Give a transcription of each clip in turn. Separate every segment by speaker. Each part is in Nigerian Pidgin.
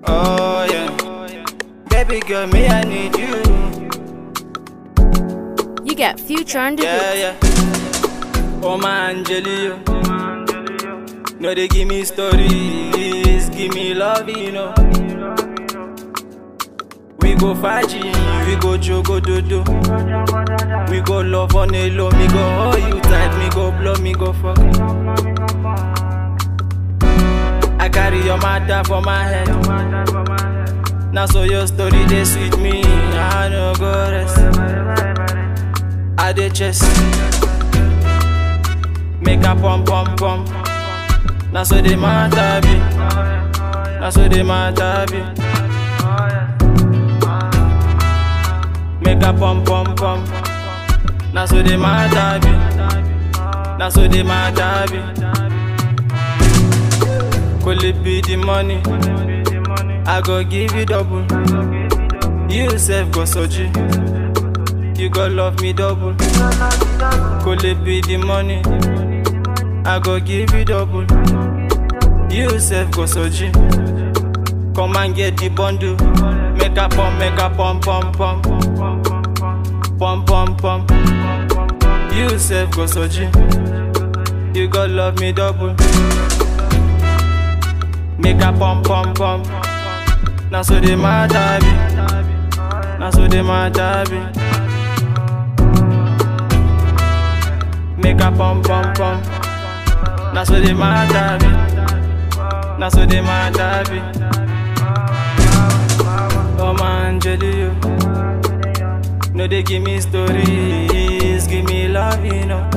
Speaker 1: Oh yeah. Baby girl, me I need you.
Speaker 2: You get future on the
Speaker 1: Yeah,
Speaker 2: beat.
Speaker 1: yeah. Oh my Angelio. No, they give me stories, give me love, you know. We go faji, we go jogo dodo. We go love on a low, me go hold you tight, me go blow, me go fuck. I carry your matter for my head. Now so your story they sweet me, I no go rest. I dey chest, make a pump pump pump. Now so the matter be, now so the matter be. Make a pump pump pump. Now so the matter be, now so the matter be. Could it be the money? I go give you double. You self go soji. You go love me double. Could it be the money? I go give you double. You self go soji. Come and get the bundle. Make a pump, make a pump, pump, pump. Pump, pump, pump. You self go soji. You go love me double. Make a pump, pump, pump. Now so the matter be. Now so the matter be. Make a pump, pump, pump. Now so the matter be. Now so the matter be. Oh man, Angelio. No, they give me stories, give me love, you know.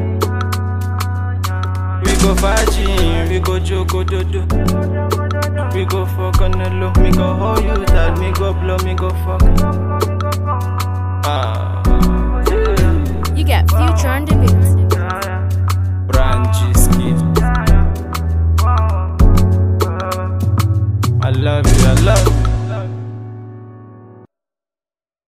Speaker 1: We go faji, we go jogo dodo. We go fuck on the low, me go hold you tight, me go blow, me go fuck. Ah,
Speaker 2: You get future on the beat.
Speaker 1: Brandy skid. I love you, I love you.